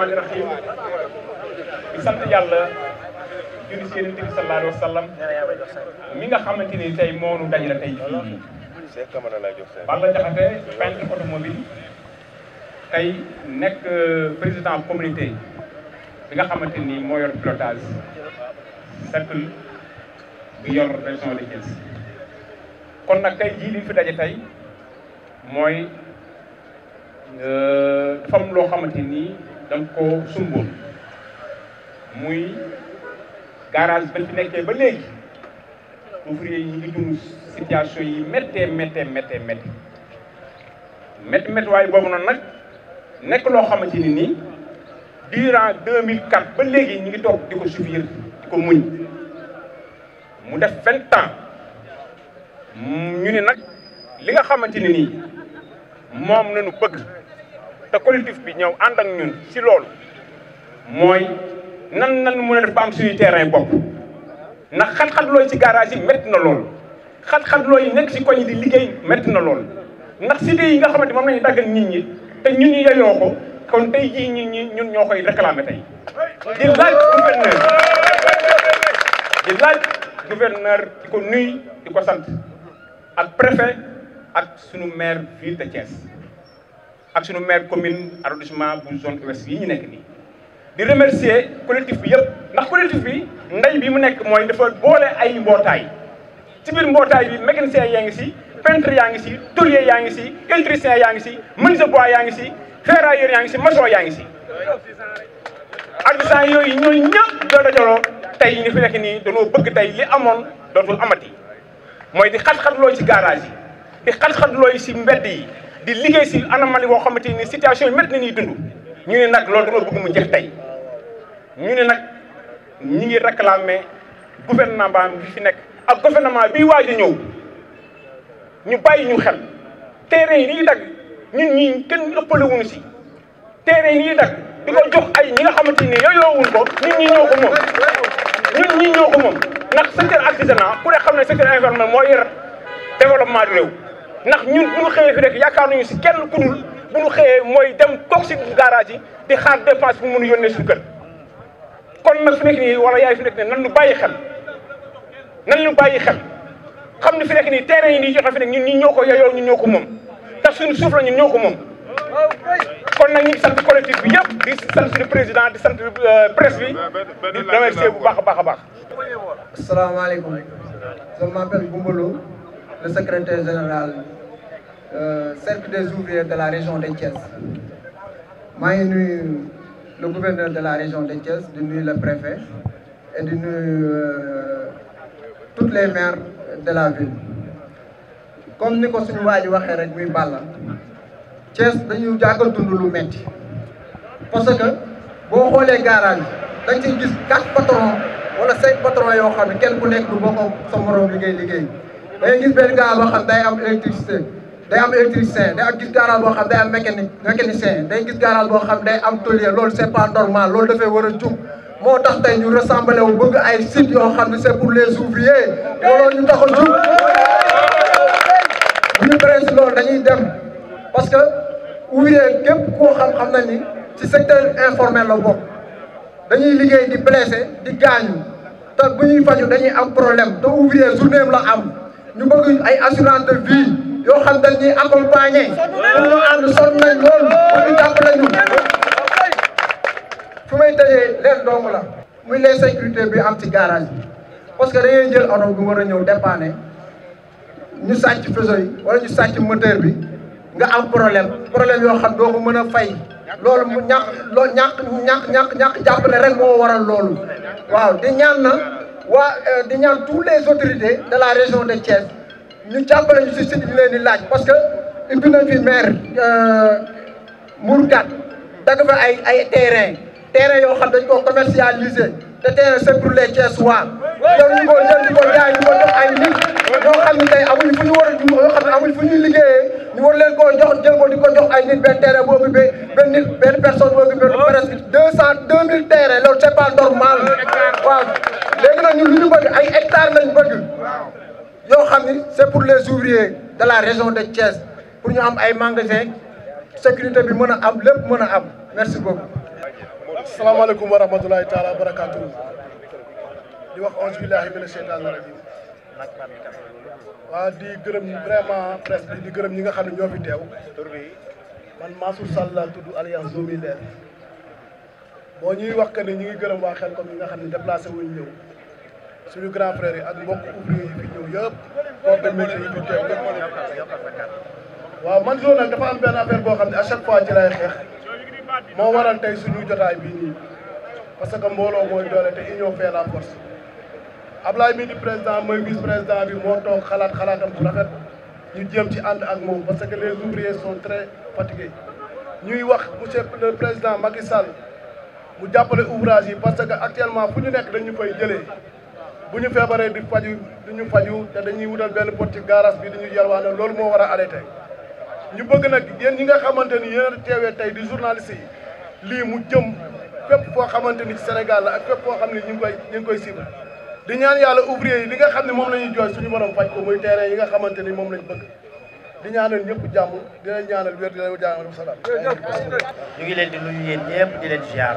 rahmaani rahim di sant yàlla julli si yonent bi sallallahu alayhi wa sallam mi nga xamante ni tey moo nu dajale tey fii Balla Diakhaté peintre automobile tey nekk président communauté bi nga xamante ni moo yor pilotage cercle bi yor région de Thiès kon nag tey jii li fi daje tey mooy dafa am loo xamante ni dañ ko sumboon muy garage ba fi nekkee ba léegi ouvrier yi ñu ngi dund situation yi méttee méttee méttee métti métti métti waaye boobu noonu nag nekk loo xamante ni nii durant 2004 ba léegi ñu ngi toog di ko subir di ko muñ mu def vingt ans ñu ni nag li nga xamante ni nii moom nañu bëgg te collectif bi ñëw ànd ak ñun si loolu mooy nan nan mën a def ba am suñu terrain bopp ndax xat-xat looy ci garage yi métti na lool xat-xat looy nekk si koñ yi di liggéey métti na lool ndax cité yi nga xamante moom nañu daggal nit ñi te ñun ñu yeyoo ko kon tey jii ñun ñi ñun ñoo koy réclamer tey di laaj gouverneur di laaj gouverneur di ko nuy di ko sant ak préfet ak sunu maire ville de Thiès ak sunu maire commune arrondissement bu zone ouest yi ñu nekk nii di remercier collectif bi yëpp ndax collectif bi ndey bi mu nekk mooy dafa boole ay mbootaay ci biir mbootaay bi mécanicien yaa ngi si peintre yaa ngi si tôlier yaa ngi si électricien yaa ngi si menuisier bois yaa ngi si ferrailleur yaa ngi si maçon yaa ngi si artisan yooyu ñooñu ñëpp doo dajaloo tey ñu fi nekk nii dañoo bëgg tey li amoon dootul amati mooy di xat-xatlooy ci garage yi di xat-xatlooy si mbedd yi di liggéey si anamali boo xamante ni situation yi métti na ñuy dund ñu ne nag loolu dañoo bëgg mu jeex tey ñu ne nag ñi ngi réclamer gouvernement bi fi nekk ak gouvernement bii waaj a ñëw ñu bàyyi ñu xel terrain yi ñuy dagg ñun ñii kenn ëppale wuñu si terrain yi ñuy dagg di ko jox ay ñi nga xamante ni yooyoowuñ ko ñun ñii ñoo ko moom ñun ñii ñoo ko moom ndax secteur artisanat ku ne xam ne secteur informel moo yor développement du réew ndax ñun bu ñu xëyee fi rek yaakaar nañu si kenn ku dul bu ñu xëyee mooy dem toog si garage yi di xaar dépense bu mën a yónnee suñu kër kon nag fi nekk nii wala yaay fi nekk nii nan ñu bàyyi xel nan ñu bàyyi xel xam ne fi nekk nii terrain yi nii joxe fi nekk ñun ñii ñoo ko yeyoo ñun ñoo ko moom te suñu suuf la ñun ñoo ko moom kon nag ñu ngi sant collectif bi yëpp di sant suñu président di sant presse bi di remercier bu baax a baax a baax asalaamaaleykum je m'appelle Goumbalo le secrétaire général euh, cercle des ouvriers de la région de Thiès maa ngi nuyu le gouverneur de la région de Thiès di nuyu le préfet et di nuyu euh, toutes les maires de la ville comme ni ko suñu waa ji waxee rek muy Balla Thiès dañu jàggal dund lu metti parce que boo xoolee garage dañ ciy gis quatre patrons wala cinq patrons yoo xam ne kenn ku nekk du bokk sa morom liggéey liggéey da ngay gis benn garage boo xam day am électricité day am électricien day am gis garage boo xam day am mécanique mécanicien day gis garage boo xam day am tôlier loolu c'est pas normal loolu dafay war a jug moo tax tey ñu rassemblé wu bëgg ay sites yoo xam ne c'est pour les ouvriers loolu ñu tax a jug bu ñu paree si loolu dañuy dem parce que ouvrier képp koo xam-xam na ni ci secteur informel la bokk dañuy liggéey di blessé di gaañu te bu ñuy faju dañuy am problème te ouvrier journée la am ñu bëgg ay assurance de vie yoo xam dañ ñuy accompagner pour ñu ànd sonn nañ loolu pour ñu jàppale ñu fu may tëjee leen dong la muy les sécurité bi am ci garage bi parce que dañuy jël oto bi war a ñëw dépanner ñu sàcc faisceau yi wala ñu sàcc moteur bi nga am problème problème yoo xam doo ko mën a fay loolu mu ñàkk loo ñàkk ñàkk ñàkk ñàkk jàppale rek moo waral loolu waaw di ñaan na waa di ñaan tous les autorités de la région de Thiès ñu jàppale ñu si site yi leen di laaj parce que ubbi nañ fi maire Mourkat dagg fa ay ay terrain terrain yoo xam dañ ko commercialiser te terrain c'est pour les Thiessois yow ñu ko jël di ko jaay ñu ko jox ay nit ñoo xam ne tey amuñu fu ñu war a yoo xam ne amuñu fu ñuy liggéeyee ñu war leen koo jox jël ko di ko jox ay nit benn terrain boo occupé benn nit benn personne boo occupé presque deux cent deux mille terrain loolu c'est pas normal waaw léegi nag ñun lu ñu bëgg ay hectares lañ bëgg yoo xam ni c'est pour les ouvriers de la région de Thiès pour ñu am ay magasins sécurité bi mën a am lépp mën a am merci beaucoup asalaamaaleykum wa rahmatulahi taala wa barakaatu di wax onze billahi mina sheytaani rajim waa di gërëm vraiment presse bi di gërëm ñi nga xam ne ñoo fi teew man Mansour Sall laa tudd alliance Zomi Leer boo ñuy wax que ni ñu ngi gërëm waa xel comme ñi nga xam ne déplacé wuñ ñëw suñu grand frère yi ak mbokk ouvrier yi fi ñëw yëpp corps de métier yi fi teew waaw man zone nag dafa am benn affaire boo xam ne à chaque fois ci lay xeex moo waral tey suñu jotaay bii nii parce que mbooloo mooy doole te union fait la force Ablaye mi di président mooy vice président bi moo toog xalaat xalaatam bu rafet ñu jéem ci ànd ak moom parce que les ouvriers sont très fatigués ñuy wax monsieur le président Macky Sall mu jàppale ouvrage yi parce que actuellement fu ñu nekk dañu fay jëlee bu ñu feebaree di faju di ñu faju te dañuy wutal benn pot ci garage bi di ñu yalwaane loolu moo war a arrêté ñu bëgg nag yéen ñi nga xamante ni yéen a teewee tey di journaliste yi lii mu jëm fépp foo xamante ni ci Sénégal la ak fépp foo xam ne ñu ngi koy ñu ngi koy suivre di ñaan yàlla ouvrier yi li nga xam ne moom la ñuy jooy suñu borom faj ko muy terrain yi nga xamante ni moom lañ bëgg di ñaanal ñëpp jàmm di leen ñaanal wér di leen ñaanal salaam. ñu ngi leen di nuyu yéen ñëpp di leen ziar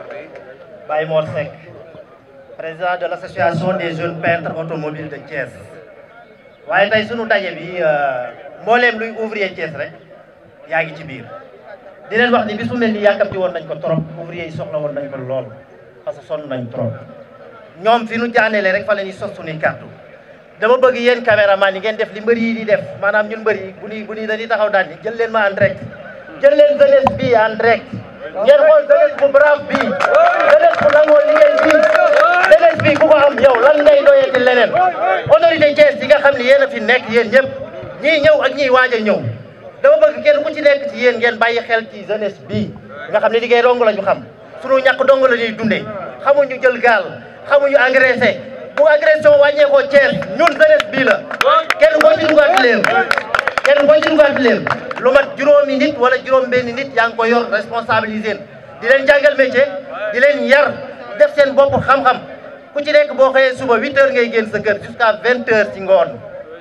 Baye Mor Seck président de l' association des jeunes peintres automobiles de Thiès waaye tey sunu daje bi mbooleem luy ouvrier Thiès rek yaa ngi ci biir di leen wax ni bis bu mel ni yàkkamti woon nañ ko trop ouvrier yi soxla woon nañ ko lool parce que sonn nañ trop ñoom fi nu jaaneele rek fa la ñuy sos suñuy kàddu dama bëgg yéen caméraman yi ngeen def li mbër yi di def maanaam ñun mbër yi bu ñuy bu ñuy dañuy taxaw daan ni jël leen ma en direct jël leen jeunesse bi en direct ngeen xool jeunesse bu brave bi jeunesse bu nangoo liggéey bi jeunesse bi ku ko am yow lan ngay doyati leneen autorité Thiès yi nga xam ne yéen a fi nekk yéen ñëpp ñii ñëw ak ñiy waaj a ñëw dama bëgg kenn ku ci nekk ci yéen ngeen bàyyi xel ci jeunesse bi nga xam ne liggéey dong la ñu xam sunu ñàkk dong la ñuy dundee xamuñu jël gaal xamuñu agressé bu agression wàññeekoo Thiès ñun jeunesse bii la kenn koo ci dugaat leen kenn koo ci dugaat leen lu mat juróomi nit wala juróom benn nit yaa ngi ko yor responsabilisé di leen jàngal métier di leen yar def seen bopp xam-xam ku ci nekk boo xëyee suba huit heures ngay génn sa kër jusqu'à vingt heures ci ngoon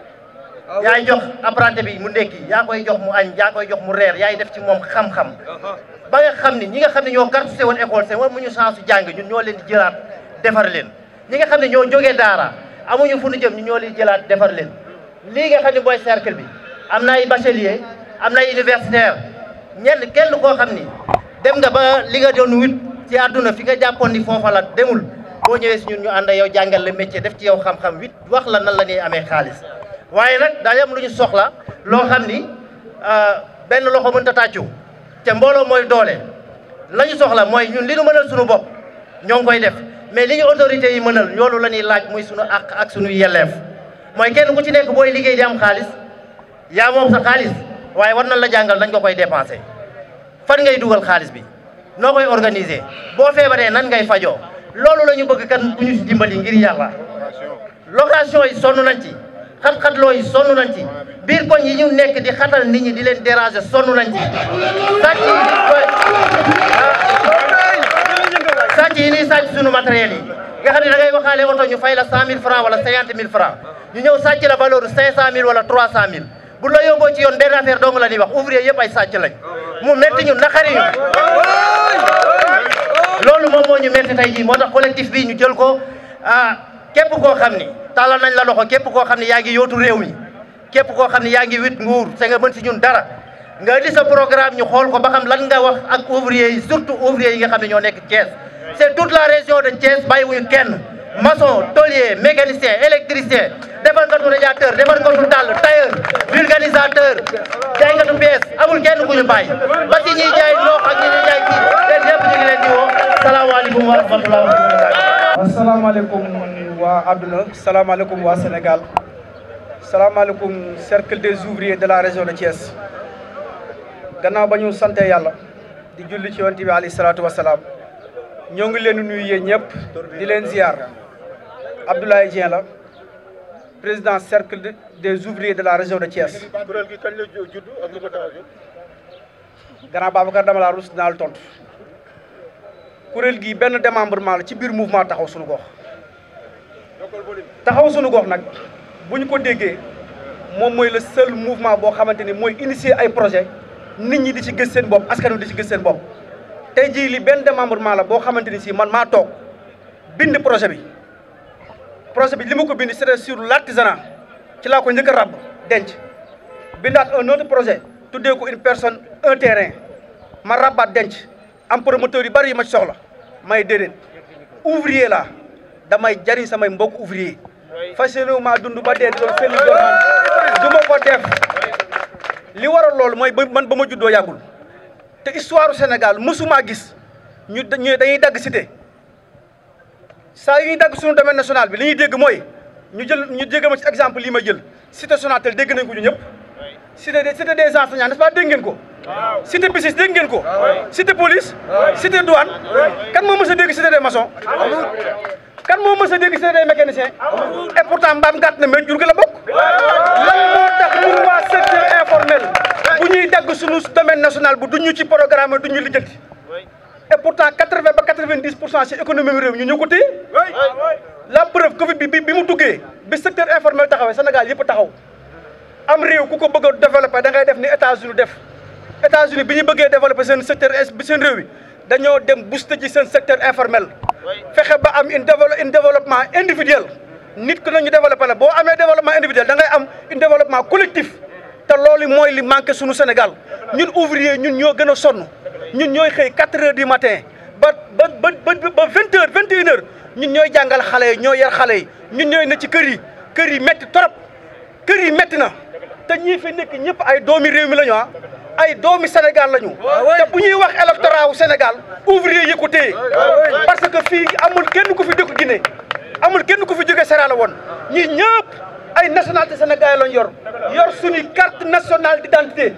yaay jox apprenti bi mu ndekki yaa koy jox mu añ yaa koy jox mu reer yaay def ci moom xam-xam ba nga xam ni ñi nga xam ne ñoo cartouché woon école seen war mu ñu chance jàng ñun ñoo leen di jëlaat defar leen ñi nga xam ne ñoo jógee daara amuñu fu ñu jëm ñu ñoo leen jëlaat defar leen lii nga xam ne mooy cercle bi am na ay bachelier am na ay universitaire ñenn kenn koo xam ni dem nga ba li nga doon wut ci àdduna fi nga jàppoon ni foofa la demul boo ñëwee si ñun ñu ànd yow jàngal la métier def ci yow xam-xam wit wax la nan la ñuy amee xaalis waaye nag daa am lu ñu soxla loo xam ni benn loxo mënut a tàccu te mbooloo mooy doole la ñu soxla mooy ñun li nu mënal suñu bopp ñoo ngi koy def mais li ñu autorités yi mënal loolu la ñuy laaj muy suñu àq ak suñu yelleef mooy kenn ku ci nekk booy liggéey di am xaalis yaa moom sa xaalis waaye war nañ la jàngal nañ ko koy dépensé fan ngay dugal xaalis bi noo koy organiser boo feebaree nan ngay fajoo loolu la ñu bëgg kan ku ñu si dimbali ngir yàlla location yi sonn nañ ci xat-xatloo yi sonn nañ ci biir koñ yi ñu nekk di xatal nit ñi di leen déranger sonn nañ ci sàcc yi di koy sàcc yi nii sàcc suñu matériel yi nga xam ne da ngay waxaale oto ñu fay la cent mille francs wala cinquante mille francs ñu ñëw sàcc la valeur cinq cent mille wala trois cent mille bu la yóbboo ci yoon benn affaire dong la ñuy wax ouvrier yëpp ay sàcc lañ mu metti ñu naqari ñu loolu moom moo ñu metti tey jii moo tax collectif bii ñu jël ko ah képp koo xam ni tàllal nañ la loxo képp koo xam ne yaa ngi yootu réew mi képp koo xam ne yaa ngi wit nguur te nga mën si ñun dara nga indi sa programme ñu xool ko ba xam lan nga wax ak ouvrier yi surtout ouvrier yi nga xam ne ñoo nekk Thiès c'est toute la région de Thiès bàyyiwuñu kenn maçon tôlier mécanicien électricien defarkatu radiateur defarkatu dàll tailleur vulgarisateur jaaykatu pièce amul kenn ku ñu bàyyi ba ci ñiy jaay loox ak ñi ñuy jaay kii leen ñëpp ñu ngi leen di woo salaamaaleykum wa rahmatulah wa barakatuh asalaamaaleykum waa àdduna salaamaaleykum waa Sénégal salaamaaleykum cercle des ouvriers de la région de Thiès gannaaw ba ñu sante yàlla di julli ci yonent bi alayhi salaatu wa salaam ñoo ngi leen di nuyu yéen ñëpp di leen ziar Abdoulaye Dieng la président cercle des ouvriers de la région de Thiès. kuréel gi kañ la judd ak lu ko tax a jóg. gannaaw Babacar dama laa rus dinaa la tontu kuréel gi benn démembrement la ci biir mouvement taxaw suñu gox taxaw suñu gox nag bu ñu ko déggee moom mooy le seul mouvement boo xamante ni mooy initier ay projet nit ñi di ci gis seen bopp askan wi di ci gis seen bopp tey jii li benn démembrement la boo xamante ni si man maa toog bind projet bi projet bi li ma ko bind c'était sur l'artisanat ci laa ko njëkk a ràbb denc bindaat un autre projet tuddee ko une personne un terrain ma rabbaat denc am promoteur yu bari yu ma ci soxla may déedéet ouvrier la damay jariñ samay mbokk ouvrier fas yéene maa dund ba dee doon fenn doon man du ma ko def li waral loolu mooy ba man ba ma juddoo yàggul te histoire Sénégal mësumaa gis ñu ñu dañuy dagg cité saa yu ñuy dagg suñu domaine national bi li ñuy dégg mooy ñu jël ñu dégg ma ci exemple lii ma jël cité Sonatel dégg nañ ko ñu ñëpp cité des cité des enseignants n'est-ce pas dégg ngeen ko cité BICIS dégg ngeen ko cité police cité douane kan moo mës a dégg cité des maçons kan moo mës a dégg cité des mécaniciens et pourtant mbaam gàtt na mais jur gi la bokk lan moo tax ñun waa secteur informel bu ñuy dagg suñu domaine national bu duñu ci programme duñu lijjanti et pourtant quatre-vingt ba quatre-vingt-dix pour cent ci économie réew ñu ñoo ko téye la preuve Covid bi bi bi mu duggee bi secteur informel taxawee Sénégal yëpp taxaw am réew ku ko bëgg a développer da ngay def ni États-Unis def États-Unis bi ñu bëggee développer seen secteur bi seen réew yi dañoo dem booster ci seen secteur informel fexe ba am une dévelop une développement individuel nit ku nañu développé la boo amee développement individuel da ngay am une développement collectif te loolu mooy li manqué suñu Sénégal ñun ouvrier ñun ñoo gën a sonn ñun ñooy xëy 4 heures du matin ba ba ba ba 20 heures 21 heures ñun ñooy jàngal xale yi ñoo yar xale yi ñun ñooy ne ci kër yi kër yi métti trop kër yi métti na te ñii fi nekk ñëpp ay doomi réew mi la ñu ah ay doomi Sénégal la ñu te bu ñuy wax électorat wu Sénégal ouvrier yi ko téye parce que fii amul kenn ku fi dëkk Guinée amul kenn ku fi jóge Sierra Leone ñi ñëpp ay nationalité sénégalais lañ yor yor suñu carte nationale d'identité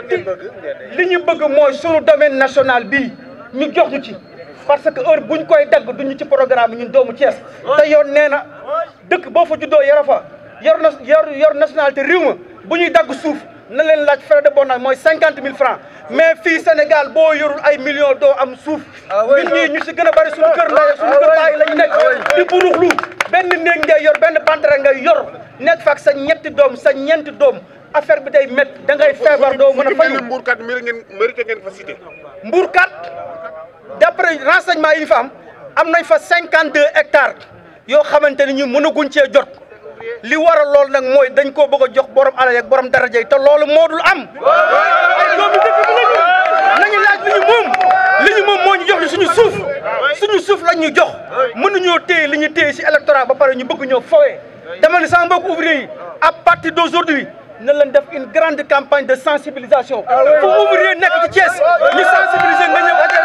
li ñu bëgg mooy suñu domaine national bii ñu jox ñu ci parce que heure buñ koy dagg duñu ci programme ñun doomu Thiès te yoon nee na dëkk boo fa juddoo yara fa yor na yor yor nationalité réew ma bu ñuy dagg suuf na leen laaj frais de bonnage mooy cinquante mille francs mais fii Sénégal boo yorul ay millions doo am suuf nit ñi ñu si gën a bari suñu kër ndey suñu kër baay lañu nekk di buruxlu benn néeg ngay yor benn bantere ngay yor nekk fa ak sa ñetti doom sa ñeenti doom affaire bi day métti da ngay feebar doo mën a fayu mbuurkat mérite ngeen mérite ngeen fa cité Mbourkat d'après renseignement yi ñu fa am am nañ fa cinquante deux hectares yoo xamante ni ñu mënaguñ cee jot li waral loolu nag mooy dañ koo bëgg a jox borom alal ak borom daraja yi te loolu moo dul am ay doomi dëkk bi lañu nañu laaj li ñu moom li ñu moom moo ñu jox ñu suñu suuf suñu suuf lañ ñu jox mënuñoo téye li ñu téye si électorat ba pare ñu bëgg ñoo fowee dama ne sama mbokk ouvrier yi à partir d'aujourd'hui na leen def une grande campagne de sensibilisation fu ouvrier nekk ci Thiès ñu sensibiliser nga ñëw adhéré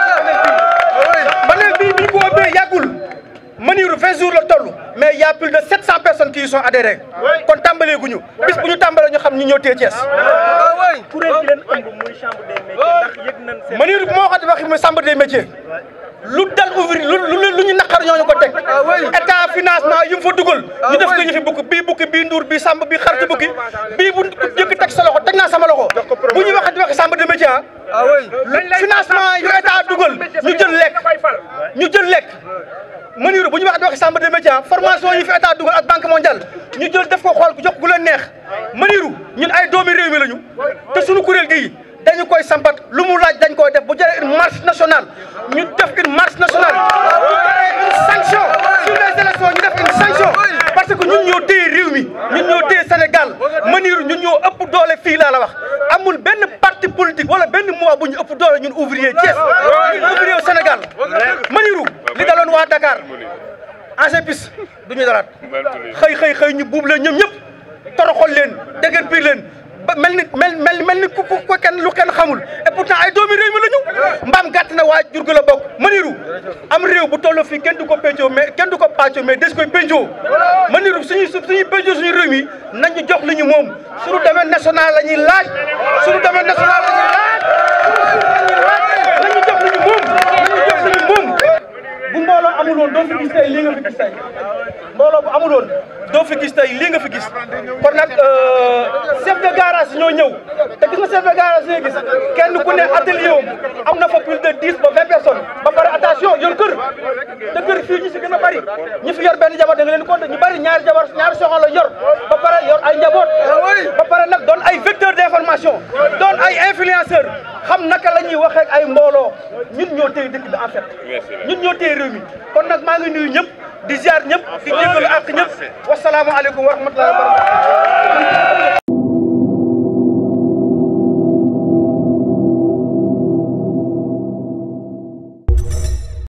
ci panel bii panel bii bi ñu ko ubbee yàggul Maniru 20 jours la toll mais il y a plus de 700 personnes qui y sont adhérées kon tàmbalee guñu bis bu ñu tàmbalee ñu xam ñu ñëw téye Thiès kuréel gi leen ëmb muy chambre des métiers ndax yëg nañ seen Maniru bu ma waxati waxi muy chambre des métiers lu dal ouvrier lu lu lu ñu naqar ñooñu ko teg état financement yu mu fa dugal ñu def ko ñu fi bukk bii bukki bii nduur bii sàmb bii xaritu bukki bii bu jëkk teg sa loxo teg naa sama loxo bu ñu waxati waxi chambre des métiers ah financement yu état dugal ñu jël lekk ñu jël lekk Maniru bu ñu waxati waxi chambre des métiers ah formation yi fi état dugal ak banque mondiale ñu jël def ko xool jox gu leen neex Maniru ñun ay doomi réew mi lañu te suñu kuréel gii dañu koy sampat lu mu laaj dañ koy def bu jëlee une marche nationale ñu def une marche nationale bu jëlee une sanction sur les élections ñu def une sanction parce que ñun ñoo téye réew mi ñun ñoo téye Sénégal Maniru ñun ñoo ëpp doole fii laa la wax amul benn parti politique wala benn mois bu ñu ëpp doole ñun ouvrier Thiès ñun ouvrier au Sénégal Maniru li daloon waa Dakar AGEPIS du ñu dalaat xëy xëy xëy ñu buub leen ñoom ñëpp toroxol leen dëgër piir leen ba mel ni mel mel mel ni ku ku kenn lu kenn xamul et pourtant ay doomi réew mi la ñu mbaam gàtt na waa jur gi la bokk Maniru am réew bu toll fii kenn du ko péncoo mais kenn du ko pàccoo mais des koy péncoo Maniru suñuy suñuy péncoo suñu réew mi nañu jox li ñu moom suñu domaine national la ñuy laaj suñu domaine national la ñuy laaj nañu jox li ñu moom nañu jox li ñu moom bu mbooloo amul woon doo fi gis tey lii nga fi gis tey mbooloo bu amul woon doo fi gis tey lii nga fi gis kon nag chef de garage ñoo ñëw te gis nga chef de garage ñoo gis kenn ku ne atelier am am na fa plus de dix ba vingt personnes ba pare attention yor kër te kër fii ñi si gën a bari ñi fi yor benn jabar da nga leen compter ñu bari ñaari jabar ñaari soxna la yor ba pare yor ay njaboot ba pare nag doon ay vecteur d'information doon ay influenceur xam naka la ñuy waxee ak ay mbooloo ñun ñoo téye dëkk bi en fait ñun ñoo téye réew mi kon nag maa ngi nuyu ñëpp di ziar ñëpp di jégalu ak ñëpp wasalaamualeykum wa rahmatullahi wa barakatuh